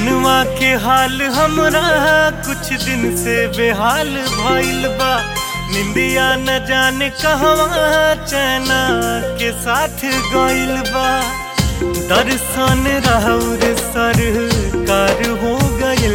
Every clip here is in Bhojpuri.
मनवा के हाल हमरा कुछ दिन से बेहाल भइल बा निंदिया न जाने कहवा चैना के साथ गइल बा दर्शन रहौर सरकार हो गइल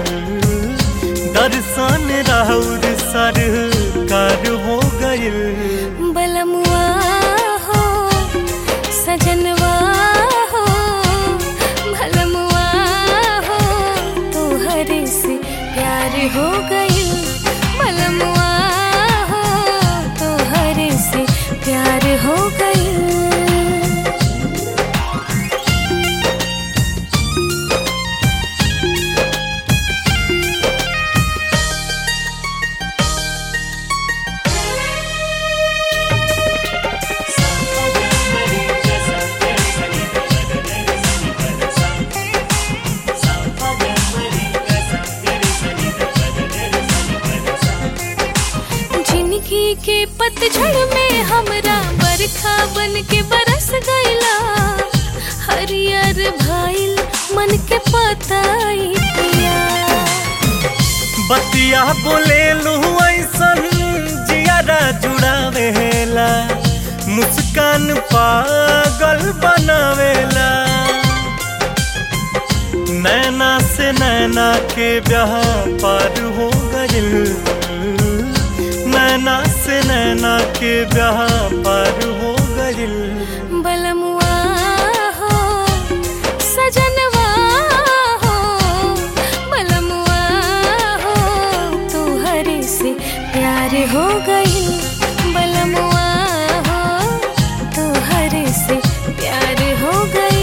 दर्शन रहौर सरकार हो गइल बलमुआ हो सजनवा हो भलमुआ हो तोहरे से प्यार हो गइल बलमुआ हो तोहरे से प्यार हो गइल जिंदगी के पतझड़ में हमरा बरखा बन के बरस गईला हरियर भाईल मन के पताई पिया बतिया बोले लू ऐसन जियारा जुड़ावेला मुस्कान पागल बनावेला नैना से नैना के ब्याह पार हो गइल नैना से नैना के ब्याह पार हो गइल बलमुआ हो सजनवा हो बलमुआ हो तोहरे से प्यार हो गइल बलमुआ हो तोहरे से प्यार हो गइल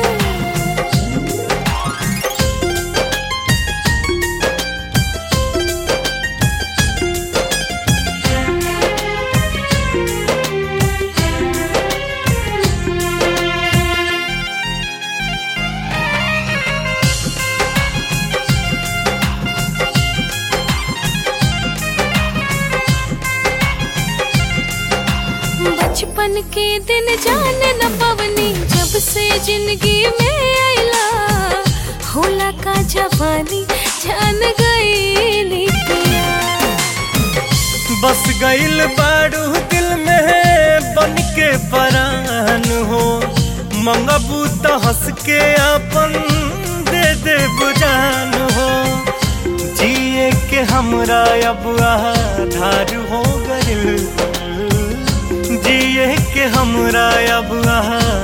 बचपन के दिन जान न पवनी जब से जिंदगी में आइला होला का जवानी जान गई पिया बस गइल बाड़ू दिल में बन के परान हो मंगबू तो हंस के अपन दे दे बुझान हो जिए के हमरा अब आधार हो गइल जिए के हमरा अब आधार